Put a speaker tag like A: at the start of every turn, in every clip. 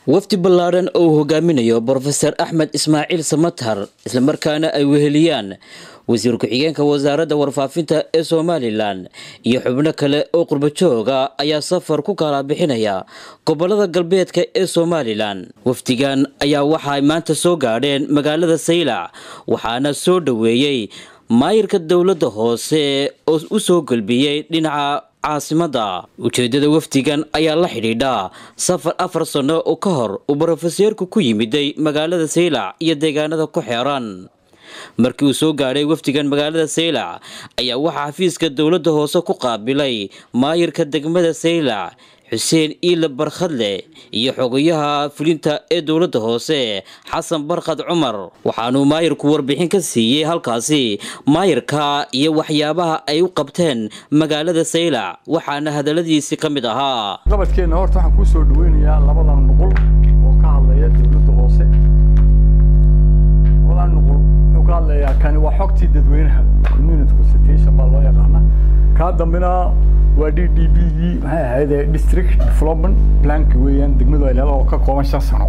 A: wafdi ballaadhan oo uu hogaaminayo brofeser axmed ismaaciil samatar islamarkaana ay weheliyaan wasiir ku-xigeenka wasaaradda warfaafinta ee somalilan iyo xubno kale oo qurbajooga ayaa safar ku kala bixinaya gobolada galbeedka ee somalilan wafdigan ayaa waxaay maanta soo gaadheen magaalada saylac waxaana soo dhoweeyey maayirka dowladda hoose oo u soo gelbiyey dhinaca caasimada ujeedada wafdigan ayaa la xidhiidha safar afar sano oo ka hor uu brofeseerku ku yimiday magaalada saylac iyo deegaanada ku xeeran markii uu soo gaadhay wafdigan magaalada saylac ayaa waxaa xafiiska dowladda hoose ku qaabilay maayirka degmada saylac xuseen iile barkhadle iyo xogayaha fulinta ee dowladda hoose xasan barkhad cumar waxaanuu maayirku warbixin ka siiyey halkaasi maayirka iyo waxyaabaha ay u qabteen magaalada saylac waxaana hadaladiisii ka mid ahaa
B: qabadkeenna horta waxaan kuu soo dhaweynayaa labadan nuqul oo ka hadlaya dowladda hoose labadan nuqul wuxuu ka hadlayaa kani waa xogtii dadweynaha community consultation baa loo yaqaana kaa dambena waa d d b gii maxay ahayd district development planka weeyaan degmadu ay leedahay oo ka kooban shan sano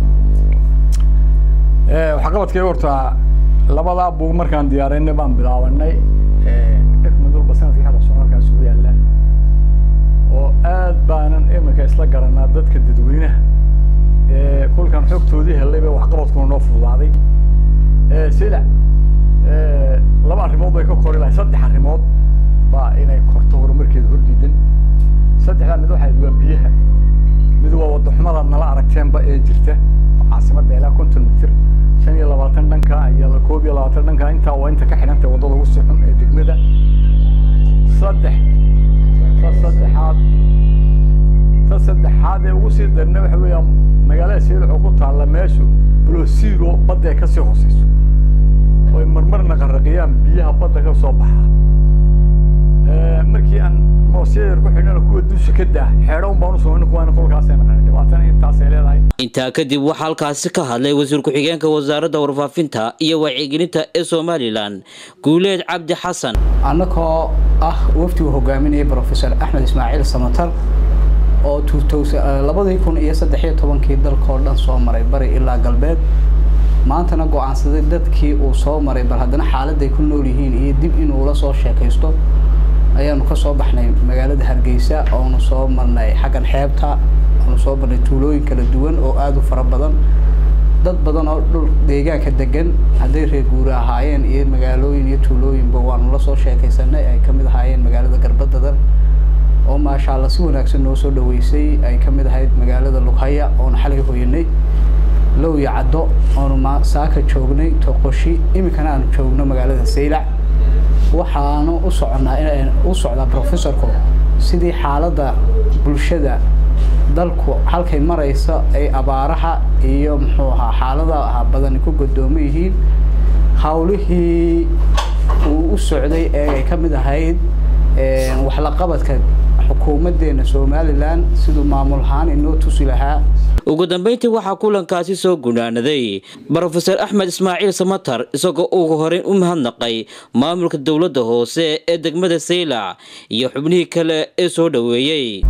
B: waxqabadkay horta labadaa buug markaan diyaarinay baan bilaabanay dhef madulba sanadkii hadda soomaalkaas ugu yaalla oo aad baanan iminka isla garanaa dadka dadweynaha kulkan xogtoodii helay bay waxqabadkuna noo fududaaday silac laba arrimood bay ka kori lahay saddex arrimood baa inay korto horumarkeeda hordiidan saddexdaa mid waxayd waa biyaha mid waa wadaxumada nala aragteenba ee jirta caasimadda ilaa konton mitir shan iyo labaatan dhanka iyo koob iyo labaatan dhanka intaa waa inta ka xidhantay waddada ugu sii xun ee degmada saddex ta saddexaad ta saddexaad ee ugu sii darna waxa weeyaan magaalada siilac oo ku taalla meeshu blosiro badda ay kasii hooseyso oy marmarna qarraqiyaan biyaha badda ka soo baxa markii aan moosiyar ku xidhana kuwa dusha ka daa xeedho un baan u samayn kuwaana kolkaasay naqanay dhibaatana intaasay leedahay
A: intaa kadib waxaa halkaasi ka hadlay wasiir ku-xigeenka wasaaradda warfaafinta iyo wacyigelinta ee somalilan guuleed cabdi xasan
C: annagoo ah wafdigu hogaaminayay brofesor axmed ismaaciil samatar oo labadii kun iyo saddexiyo tobankii dalkao dhan soo maray bari ilaa galbeed maantana go-aansaday dadkii uu soo maray bal haddana xaaladday ku nool yihiin iyo dib inuu la soo sheekaysto ayaanu ka soo baxnay magaalada hargeysa oonu soo marnay xaggan xeebta oonu soo marnay tuulooyin kala duwan oo aada u fara badan dad badan oo dhul deegaanka degan hadday reer guuri ahaayeen iyo magaalooyin iyo tuulooyinba waanu la soo sheekaysanay ay kamid ahaayeen magaalada garbadadan oo maasha alla si wanaagsan noo soo dhaweysay ay kamid ahayd magaalada lughaya oonu xalay hoyanay low iyo caddo oonu saaka joognay toqoshi iminkana aanu joogno magaalada saylac waxaanu u soconaa in u socdaa professorku sidii xaaladda bulshada dalku halkay maraysa ay abaaraha iyo muxuu ahaa xaaladaha badani ku godoomo yihiin hawlihii uu u socday ee ay ka mid ahayd waxlaqabadka xukuumaddeena somalilan siduu maamul ahaan inoo tusi lahaa
A: ugu dambeyntii waxaa kulankaasi soo gunaanaday brofeser axmed ismaaciil samatar isagoo ugu horeyn u mahadnaqay maamulka dowladda hoose ee degmada saylac iyo xubnihii kale ee soo dhoweeyey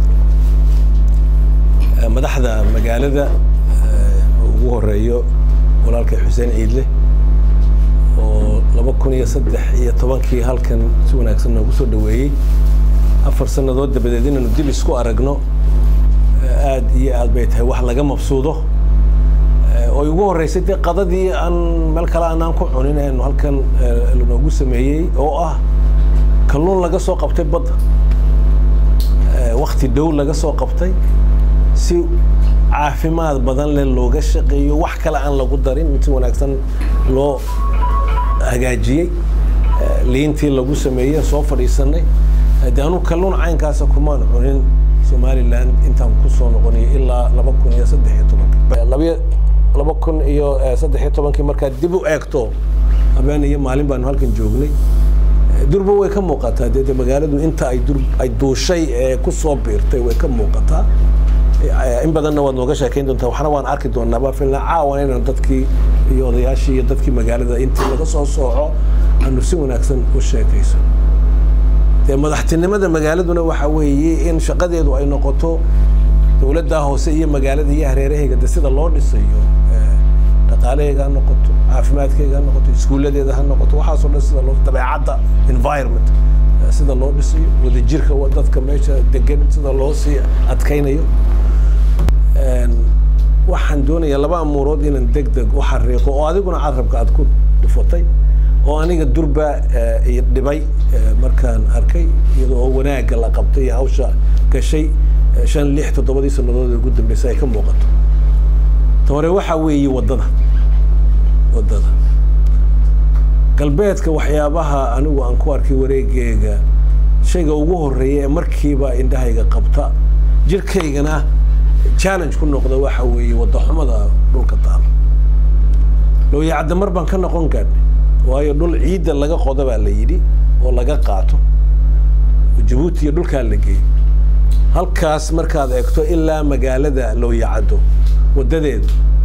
D: madaxda magaalada ugu horeeyo walaalkay xuseen ciidle oo laba kun iyo saddex iyo tobankii halkan si wanaagsan noogu soo dhoweeyey afar sannadood dabadeed inaanu dib isku aragno aad iyo aad bay tahay wax laga mabsuudo oy ugu horreysay dee qadadii aan meel kale aanaan ku cunin aynu halkan lanoogu sameeyey oo ah kalluun laga soo qabtay badda wakti dhow laga soo qabtay si caafimaad badan leh looga shaqeeyo wax kale aan lagu darin mid si wanaagsan loo hagaajiyey liintii lagu sameeyey soo fadhiisanay de anu kalluun caynkaasa kumaan cunin somaliland intaan kusoo noqonay ilaa laba kun iyo saddex iyo tobankii laba kun iyo saddex iyo tobankii markaad dib u eegto habeen iyo maalin baanu halkan joognay durba way ka muuqataa dee magaaladu inta ay dur ay duushay ee kusoo biirtay way ka muuqataa in badanna waad nooga sheekayn doontaa waxna waan arki doonaaba filna caawan inaan dadkii iyo odayaashii iyo dadkii magaalada intii laga soo sooco aanu si wanaagsan u sheekayso dee madaxtinimada magaaladuna waxa weeye in shaqadeedu ay noqoto dowladdaa hoose iyo magaalada iyo hareerahayga de sida loo dhisayo dhaqaalahayga ha noqoto caafimaadkayga ha noqoto iskuulladeeda ha noqoto waxaasoo dhan sida loo dabeecadda environment sida loo dhisayo wadajirka dadka meesha degan sida loo sii adkaynayo waxaan doonayaa laba amuurood inaan deg deg u xariiqo oo adiguna carabka aad ku dhufatay oo aniga durba dhibay markaan arkay iyadoo oo wanaagga la qabtay iyo hawsha gashay shan lix toddobadii sannadood ugu dambeysay ay ka muuqato ta hore waxaa weeye waddada waddada galbeedka waxyaabaha anigu aan ku arkay wareegeega shayga ugu horeeya ee markiiba indhahayga qabta jirkaygana challenge ku noqda waxa weeye waddaxumada dhulka taalo looyacadda mar baan ka noqon gaadhnay waayo dhul ciidda laga qoda baa la yidhi oo laga qaato jabuuti iyo dhulkaa la geeyo halkaas markaad eegto ilaa magaalada looyacaddo waddadeedu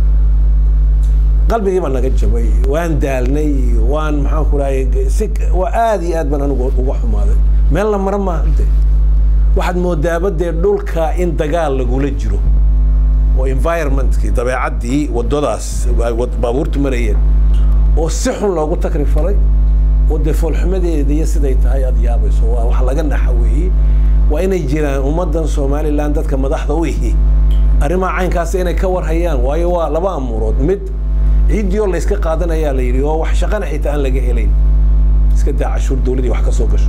D: qalbigii baa naga jabay waan daalnay waan maxaan ku rahay si waa aad iyo aad baan anigu uga xumaaday meel la mara maaha de waxaad moodaaba dee dhulka in dagaal lagula jiro oo environmentkii dabeecaddii waddadaas baabuurtu marayeen oo si xun loogu takri falay oo dee foolxumadeeda iyo siday tahay aad yaabayso waa wax laga naxa weeye waa inay jiraan ummaddan somalilan dadka madaxda u ihi arrimaha caynkaas inay ka warhayaan waayo waa laba amuurood mid ciiddii oo layska qaadanayaa la yidhi oo wax shaqana xitaa aan laga helayn iska daa cashuur dawladii wax ka soo gasho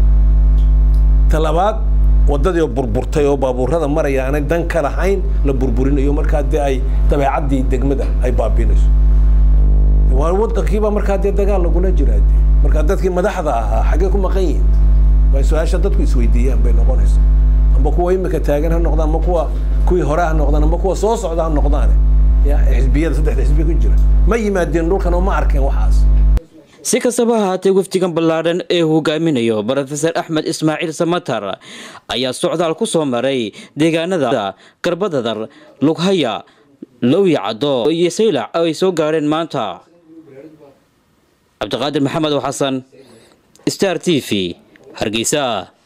D: ta labaad waddadii oo burburtay oo baabuurada maraya aanay dan ka lahayn la burburinayo markaa dee ay dabeecaddii degmada ay baabiinayso waa waddankiibaa markaa dee dagaal lagula jiraa de markaa dadkii madaxda ahaa xaggee ku maqan yihiin waa su-aasha dadku isweydiiyaan bay noqonaysa amba kuwa imika taagan ha noqdaan amba kuwa kuwii hore ha noqdaan amba kuwa soo socda ha noqdaane ya xisbiyada saddexda xisbi ku jira ma yimaadeen dhulkan oo ma arkeen waxaas
A: si kastaba ha haatee wafdigan ballaadhan ee hogaaminayo brofesor axmed ismaaciil samatar ayaa socdaal ku soo maray deegaanada garbadadar lughaya lowyacaddo iyo saylac oo ay soo gaadheen maanta cabdiqaadir maxamed oo xasan star t v hargeysa